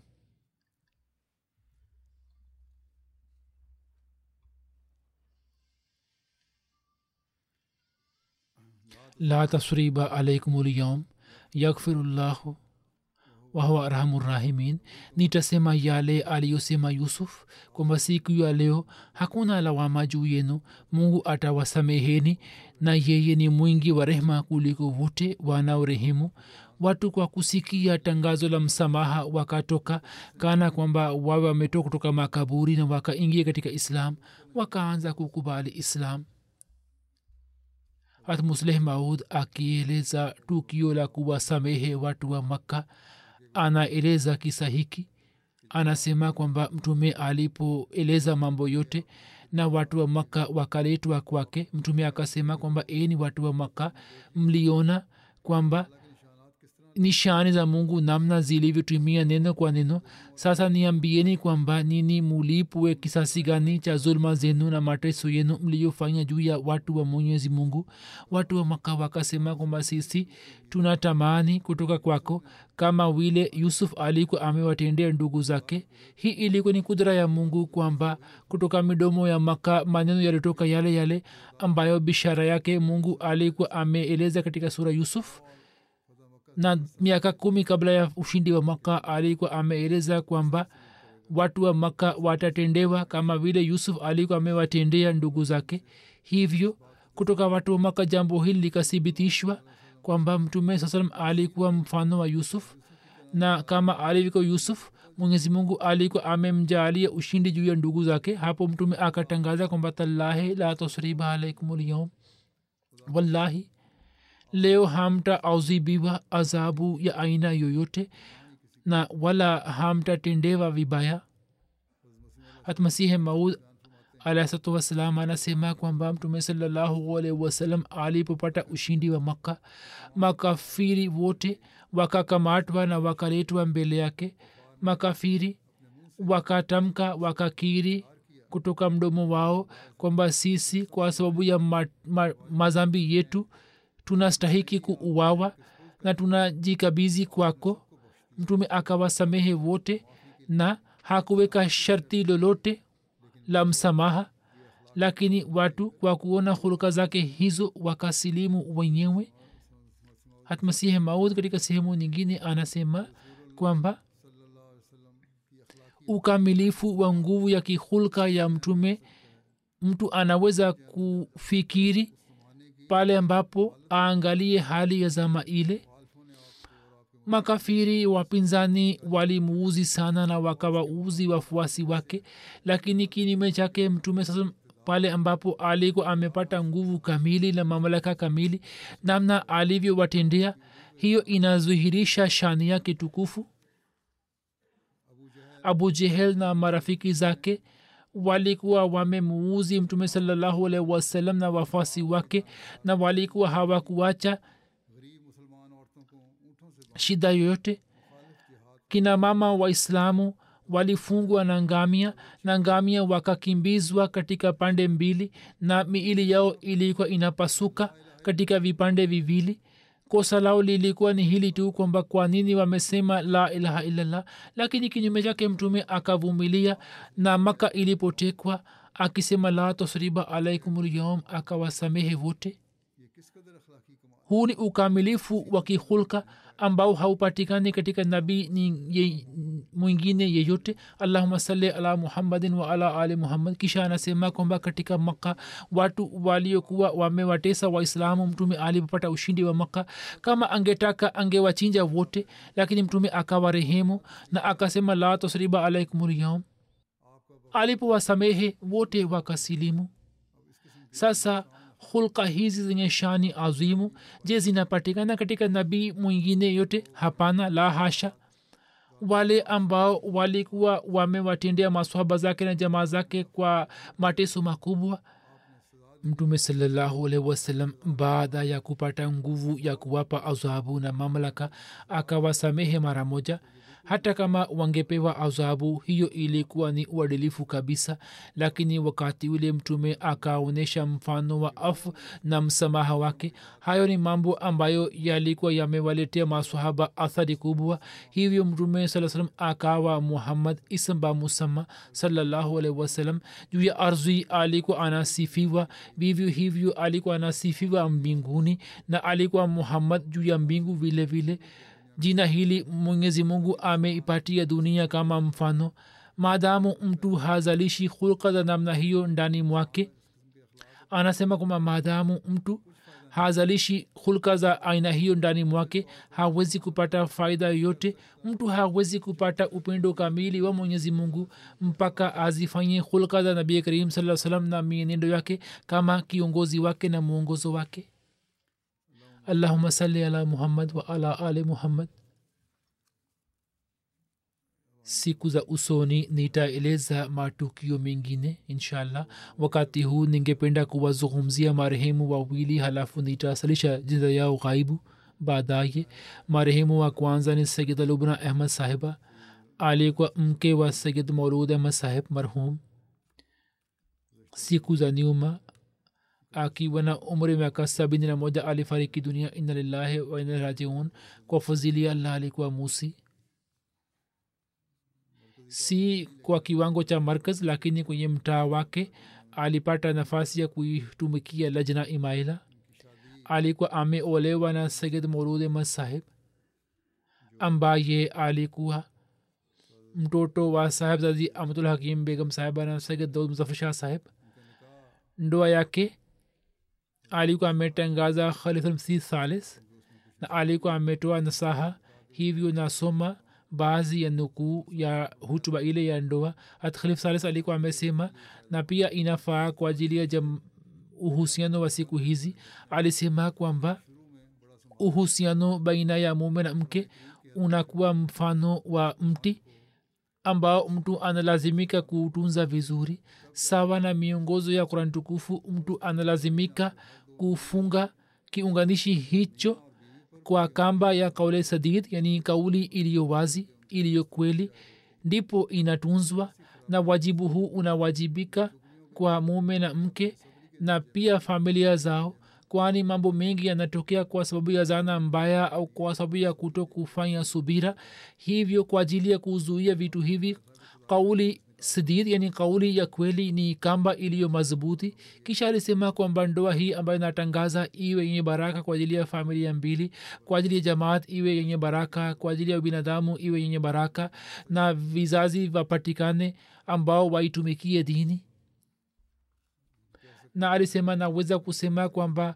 Speaker 2: la tasriba alaikum lyum yaghfiru llahu wahuwa arhamu rahimin nitasema yale aliyosema yusuf kwamba siku ya leo hakuna lawama juu yenu mungu atawasameheni na yeye ni mwingi wa rehema kuliko wote wanaorehemu watu kwa kusikia tangazo la msamaha wakatoka kana kwamba wawe wametoka kutoka makaburi na wakaingia katika islam wakaanza kukubali islam hat musleh maud akieleza tukio la kuwasamehe watu wa makka anaeleza kisa hiki anasema kwamba mtume alipoeleza mambo yote na watu wa makka wakaletwa kwake mtume akasema kwamba e ni watu wa makka mliona kwamba nishani za mungu namna zilivyotumia neno kwa neno sasa niambieni kwamba nini mulipwe kisasi gani cha zulma zenu na mateso yenu mliyofanya juu ya watu wa mwenyezi mungu watu wa maka wakasema kwamba sisi tunatamani kutoka kwako kama vile yusuf alikuwa amewatendea ndugu zake hii ilikuwa ni kudra ya mungu kwamba kutoka midomo ya maka maneno yalitoka yale yale ambayo bishara yake mungu alikuwa ameeleza katika sura yusuf na miaka kumi kabla ya ushindi wa maka alikuwa ameeleza kwamba watu wa maka watatendewa kama vile yusuf alikuwa amewatendea ndugu zake hivyo kutoka watu wa maka jambo hili likathibitishwa kwamba mtume saa salam alikuwa mfano wa yusuf na kama alivyo yusuf mwenyezi mungu alikuwa amemjaalia ushindi juu ya ndugu zake hapo mtume akatangaza kwamba tallahi la tasriba alaikum lyaum wallahi leo hamta auzibiwa adhabu ya aina yoyote na wala hamtatendewa vibaya hatmasihe maud alahsatu wassalam anasema kwamba mtume salallahu alaihi wasallam alipopata ushindi wa makka makafiri wote wakakamatwa na wakaletwa mbele yake makafiri wakatamka wakakiri kutoka mdomo wao kwamba sisi kwa sababu ya ma, ma, mazambi yetu tunastahiki kuuawa na tunajikabizi kwako mtume akawasamehe wote na hakuweka sharti lolote la msamaha lakini watu kwa kuona hulka zake hizo wakasilimu wenyewe hatmasihe maud katika sehemu nyingine anasema kwamba ukamilifu wa nguvu ya kihulka ya mtume mtu anaweza kufikiri pale ambapo aangalie hali ya zama ile makafiri wapinzani walimuuzi sana na wakawauzi wafuasi wake lakini kinyume chake mtume sasa pale ambapo alikuwa amepata nguvu kamili na mamlaka kamili namna alivyowatendea hiyo inazuhirisha shani yake tukufu abu jehel na marafiki zake walikuwa wamemuuzi mtume salallahu alaihi wasallam na wafasi wake na walikuwa hawakuacha shida yoyote kina mama waislamu walifungwa na ngamia na ngamia wakakimbizwa katika pande mbili na miili yao ilikuwa inapasuka katika vipande viwili kosa lao lilikuwa ni hili tu kwamba kwa nini wamesema la ilaha illallah lakini kinyume chake mtume akavumilia na maka ilipotekwa akisema la tasriba alaikum lyom akawasamehe wote huu ni ukamilifu wa kihulka ambao haupatikani katika nabii ye, mwingine yeyote allahuma sali ala muhammadin wa ala ali muhammad kisha anasema kwamba katika makka watu waliokuwa wamewatesa waislamu mtume alipopata ushindi wa makka kama angetaka angewachinja wote lakini mtume akawarehemu na akasema la tasriba alaikum lyaum alipowasamehe wote wakasilimu sasa hulka hizi zenye shani azimu je zinapatikana katika nabii mwingine yote hapana la hasha wale ambao walikuwa wamewatendea maswahaba zake na jamaa zake kwa mateso makubwa mtume salallahu alaihi wasallam baada ya kupata nguvu ya kuwapa adhabu na mamlaka akawasamehe mara moja hata kama wangepewa adhabu hiyo ilikuwa ni uadilifu kabisa lakini wakati ule mtume akaonyesha mfano wa afu na msamaha wake hayo ni mambo ambayo yalikuwa yamewaletea masahaba athari kubwa hivyo mtume saa salam akawa muhammad ismba musama salallahu alaihi wasallam juu ya ardhi alikuwa anasifiwa vivyo hivyo alikuwa anasifiwa mbinguni na alikuwa muhammad juu ya mbingu vile vile jina hili mwenyezi mungu ameipatia dunia kama mfano maadamu mtu hazalishi hulka za namna hiyo ndani mwake anasema kwamba maadamu mtu hazalishi hulka za aina hiyo ndani mwake hawezi kupata faida yoyote mtu hawezi kupata upendo kamili wa mwenyezi mungu mpaka azifanye hulka za nabii karim saa salam na mienendo yake kama kiongozi wake na mwongozo wake allahuma salli ala muhammad wa ala ali muhammad siku za usoni nitaeleza matukio mengine inshallah wakati huu ningependa kuwazungumzia marehemu wawili halafu nitasalisha jinza yao ghaibu baadaye marehemu wa kwanza ni sayid lubna ahmad sahiba alikuwa mke wa sayid maulud ahmad sahib marhum siku za nyuma akiwa na umri miaka sabini na moja alifariki dunia inna lillahi wa inna rajiun kwa fadhili allah alikuwa musi si kwa kiwango cha markaz lakini kwenye mtaa wake alipata nafasi ya kuitumikia lajna imaila alikuwa ameolewa na sayid maulud ahmad sahib ambaye alikuwa mtoto wa sahib zazi amtul hakim begam sahiba na sayid daud muzafar shah sahib ndoa yake alikuwa ametangaza khalifulmsih salis na alikuwa ametoa nasaha hivyo nasoma baadhi ya nukuu ya hutuba ile ya ndoa hat khalif salis alikuwa amesema na pia inafaa kwa ajili ya jam uhusiano wa siku hizi alisema kwamba uhusiano baina ya mume na mke unakuwa mfano wa mti ambao mtu analazimika kuutunza vizuri sawa na miongozo ya kurani tukufu mtu analazimika kufunga kiunganishi hicho kwa kamba ya kaule sadid yani kauli iliyo wazi iliyo kweli ndipo inatunzwa na wajibu huu unawajibika kwa mume na mke na pia familia zao kwani mambo mengi yanatokea kwa sababu ya zana mbaya au kwa sababu ya kuto kufanya subira hivyo kwa ajili ya kuzuia vitu hivi kauli sidid yani kauli ya kweli ni kamba iliyo madhubuti kisha alisema kwamba ndoa hii ambayo inatangaza iwe yenye baraka kwa ajili ya familia mbili kwa ajili ya jamaat iwe yenye baraka kwa ajili ya binadamu iwe yenye baraka na vizazi vapatikane ambao waitumikie dini na alisema naweza kusema kwamba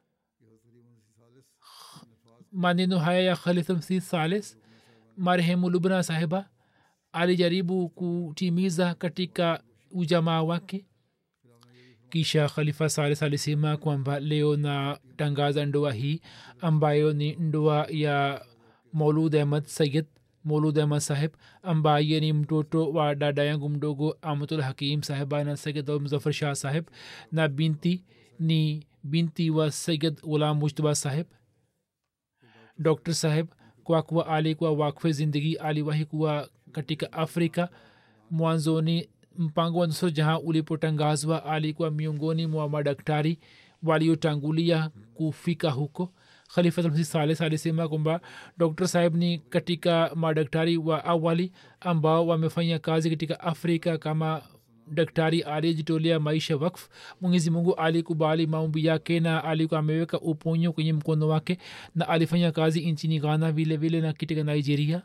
Speaker 2: maneno haya ya khalifmsi salis marehemu lubna sahiba alijaribu kutimiza katika ujamaa wake kisha khalifa salis alisema kwamba leo na tangaza ndoa hii ambayo ni ndoa ya maulud ahmad sayid maulud ahmad sahib ambaye ni mtoto wa dada yangu mdogo amatul hakim sahiba na sayid muzafar shah sahib na binti ni binti wa sayid ghulam mujtaba sahib dr sahib kwa kuwa alikuwa wakfe zindagi aliwahi kuwa katika afrika mwanzoni mpango wa nusra jahan ulipotangazwa alikuwa miongoni mwa madaktari waliotangulia kufika huko khalifatulmsi salis alisema kwamba dr sahib ni katika madaktari wa awali ambao wamefanya kazi katika afrika kama daktari aliyejitolea maisha wakf mwenyezi mungu alikubali maombi yake na alikuwa ameweka uponyo kwenye mkono wake na alifanya kazi nchini ghana vile vile na katika nigeria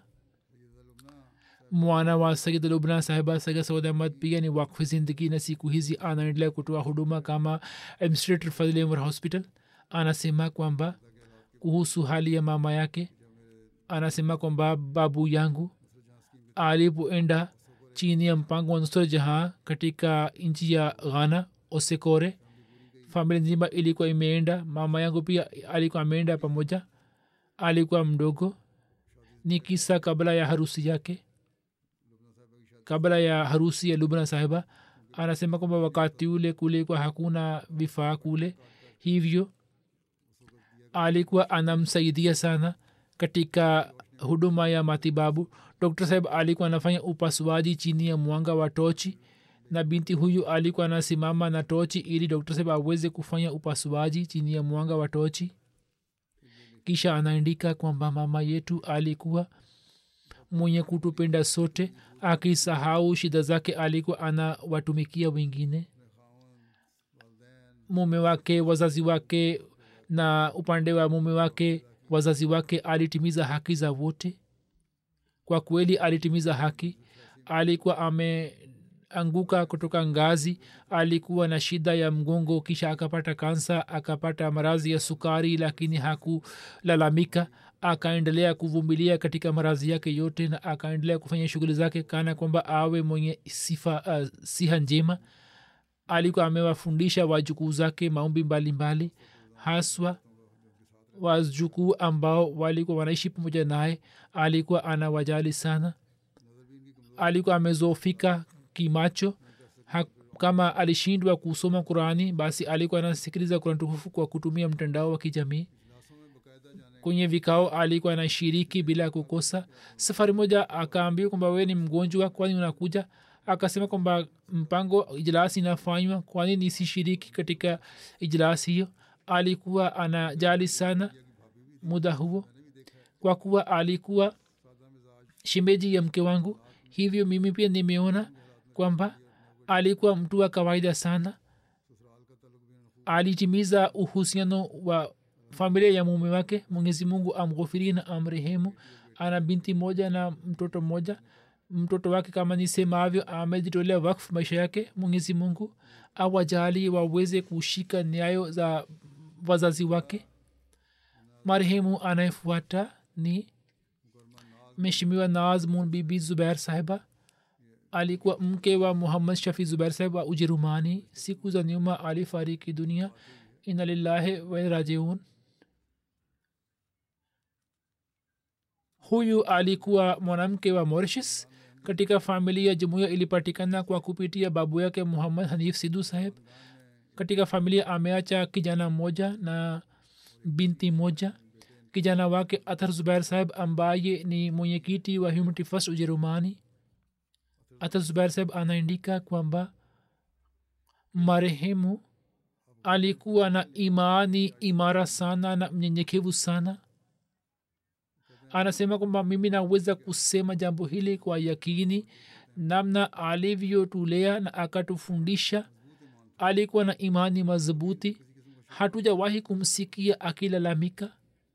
Speaker 2: mwana wa sayid lubna sahiba sayid saud ahmad pia ni wakfi zindagi na siku hizi anaendelea kutoa huduma kama administrator fadhili umar hospital anasema kwamba kuhusu hali ya mama yake anasema kwamba babu yangu alipoenda chini ya mpango wa nusra jahan katika nchi ya ghana osekore familia nzima ilikuwa imeenda mama yangu pia alikuwa ameenda pamoja alikuwa mdogo ni kisa kabla ya harusi yake kabla ya harusi ya lubna sahiba anasema kwamba wakati ule kulikuwa hakuna vifaa kule hivyo alikuwa anamsaidia sana katika huduma ya matibabu dr saheb alikuwa anafanya upasuaji chini ya mwanga wa tochi na binti huyu alikuwa anasimama na tochi ili dr saheb aweze kufanya upasuaji chini ya mwanga wa tochi kisha anaandika kwamba mama yetu alikuwa mwenye kutupenda sote akisahau shida zake alikuwa anawatumikia wengine mume wake wazazi wake na upande wa mume wake wazazi wake alitimiza haki za wote kwa kweli alitimiza haki alikuwa ameanguka kutoka ngazi alikuwa na shida ya mgongo kisha akapata kansa akapata maradhi ya sukari lakini hakulalamika akaendelea kuvumilia katika maradhi yake yote na akaendelea kufanya shughuli zake kana kwamba awe mwenye sifa uh, siha njema alikuwa amewafundisha wajukuu zake maombi mbalimbali haswa wajukuu ambao walikuwa wanaishi pamoja naye alikuwa anawajali sana alikuwa amezofika kimacho ha, kama alishindwa kusoma qurani basi alikuwa anasikiliza kurani tukufu kwa kutumia mtandao wa kijamii kwenye vikao alikuwa anashiriki bila kukosa safari moja akaambia kwamba wewe ni mgonjwa kwani unakuja akasema kwamba mpango ijlasi inafanywa kwani nisishiriki katika ijlasi hiyo alikuwa anajali sana muda huo kwa kuwa alikuwa shemeji ya mke wangu hivyo mimi pia nimeona kwamba alikuwa mtu wa kawaida sana alitimiza uhusiano wa familia ya mume wake mwenyezi mungu amghofiri na amrehemu ana binti moja na mtoto mmoja mtoto wake kama nisemavyo amejitolea wakfu maisha yake mwenyezi mungu awajali waweze kushika nyayo za wazazi wake marehemu anayefuata ni mheshimiwa nazmun bibi zubair sahiba alikuwa mke wa muhammad shafi zubair sahib wa ujerumani siku za nyuma alifariki dunia ina lillahi warajiun huyu alikuwa mwanamke wa mauritius katika familia jumuiya ilipatikana kwa kupitia babu yake muhammad hanif sidhu saheb katika familia ameacha kijana mmoja na binti moja kijana wake athar zubair saheb ambaye ni mwenyekiti wa humanity first ujerumani athar zubair saheb anaandika kwamba marehemu alikuwa na imani imara sana na mnyenyekevu sana anasema kwamba mimi naweza kusema jambo hili kwa yakini namna alivyotulea na akatufundisha alikuwa na imani madhubuti hatujawahi kumsikia akilalamika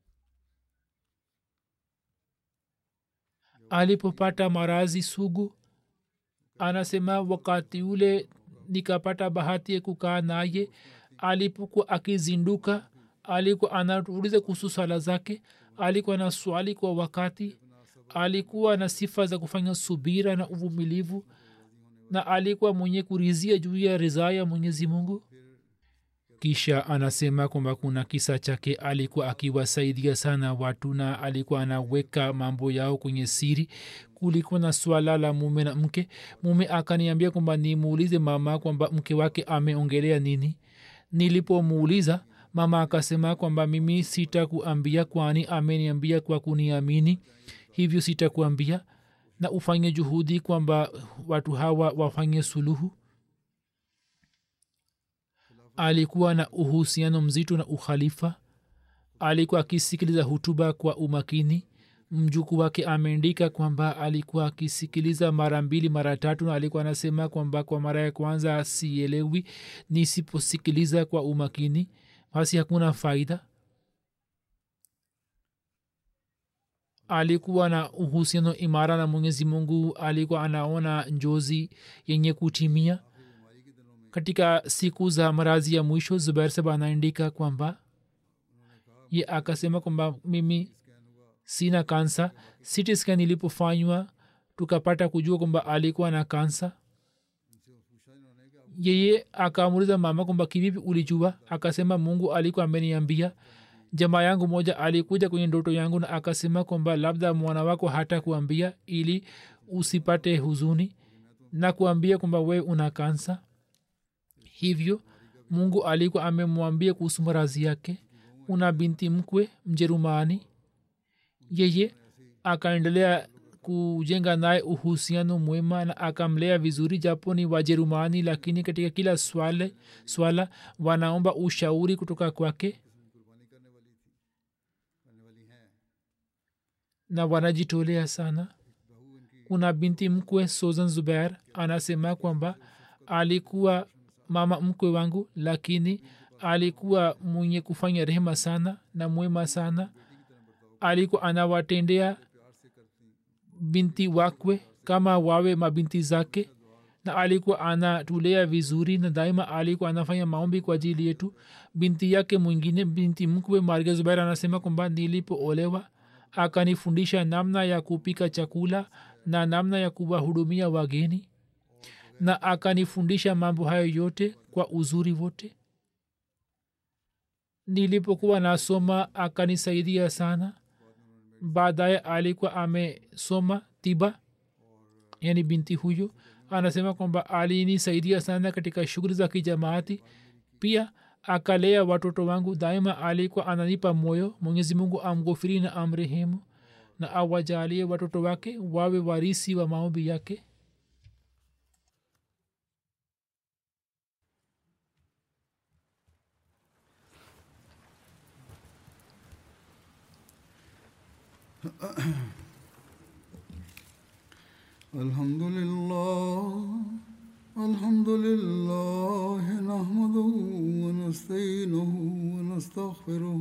Speaker 2: alipopata marazi sugu anasema wakati ule nikapata bahati ya kukaa naye alipokuwa akizinduka alikuwa anatuuliza kuhusu swala zake alikuwa na swali kwa wakati alikuwa na sifa za kufanya subira na uvumilivu na alikuwa mwenye kurizia juu ya ridhaa ya mwenyezi mungu kisha anasema kwamba kuna kisa chake alikuwa akiwasaidia sana watu na alikuwa anaweka mambo yao kwenye siri kulikuwa na swala la mume na mke mume akaniambia kwamba nimuulize mama kwamba mke wake ameongelea nini nilipomuuliza mama akasema kwamba mimi sitakuambia kwani ameniambia kwa kuniamini hivyo sitakuambia na ufanye juhudi kwamba watu hawa wafanye suluhu alikuwa na uhusiano mzito na ukhalifa alikuwa akisikiliza hutuba kwa umakini mjuku wake ameandika kwamba alikuwa akisikiliza mara mbili mara tatu na alikuwa anasema kwamba kwa mara ya kwanza sielewi nisiposikiliza kwa umakini basi hakuna faida alikuwa na uhusiano imara na mwenyezi mungu alikuwa anaona njozi yenye kutimia katika siku za marazi ya mwisho zubair saba anaandika kwamba ye akasema kwamba mimi sina kansa city scan ilipofanywa tukapata kujua kwamba alikuwa na kansa yeye akaamuliza mama kwamba kivipi ulijua akasema mungu alikuwa ameniambia jamaa yangu moja alikuja kwenye ndoto yangu na akasema kwamba labda mwana wako hata kuambia ili usipate huzuni na kuambia kwamba we una kansa hivyo mungu alikuwa amemwambia kuhusu marazi yake una binti mkwe mjerumani yeye akaendelea kujenga naye uhusiano mwema na akamlea vizuri japo ni wajerumani lakini katika kila swala, swala wanaomba ushauri kutoka kwake na wanajitolea sana kuna binti mkwe sozan zubair anasema kwamba alikuwa mama mkwe wangu lakini alikuwa mwenye kufanya rehema sana na mwema sana alikuwa anawatendea binti wakwe kama wawe mabinti zake na alikuwa anatulea vizuri na daima alikuwa anafanya maombi kwa ajili yetu binti yake mwingine binti mkwe marga zubair anasema kwamba nilipoolewa akanifundisha namna ya kupika chakula na namna ya kuwahudumia wageni na akanifundisha mambo hayo yote kwa uzuri wote nilipokuwa nasoma akanisaidia sana baadaye alikuwa amesoma tiba yani binti huyu anasema kwamba alinisaidia sana katika shughuli za kijamaati pia akalea watoto wangu daima alikuwa ananipa moyo mwenyezi mungu amghofiri na amrehemu na awajalie watoto wake wawe warisi wa maombi yake
Speaker 1: الحمد لله الحمد لله نحمده ونستعينه ونستغفره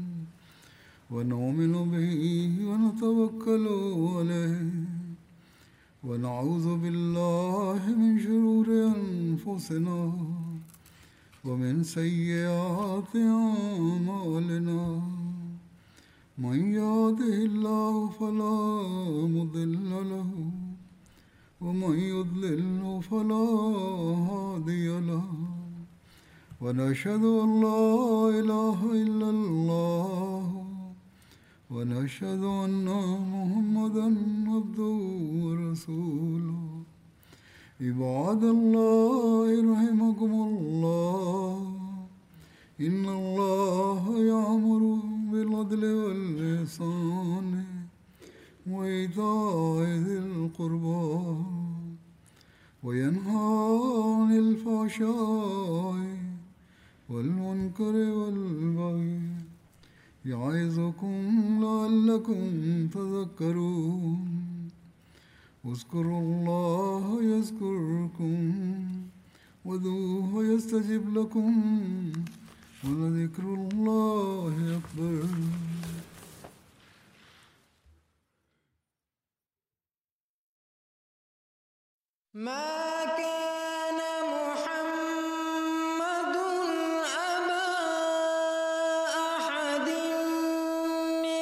Speaker 1: ونؤمن به ونتوكل عليه ونعوذ بالله من شرور انفسنا ومن سيئات اعمالنا من يهده الله فلا مضل له ومن يضلل فلا هادي له ونشهد ان لا اله الا الله ونشهد ان محمدا عبده ورسوله عباد الله رحمكم الله ان الله يامر بالعدل والإحسان وإيتاء ذي القربى وينهى عن الفحشاء والمنكر والبغي يعظكم لعلكم تذكرون اذكروا الله يذكركم وذوه يستجب لكم ولذكر الله أكبر
Speaker 3: ما كان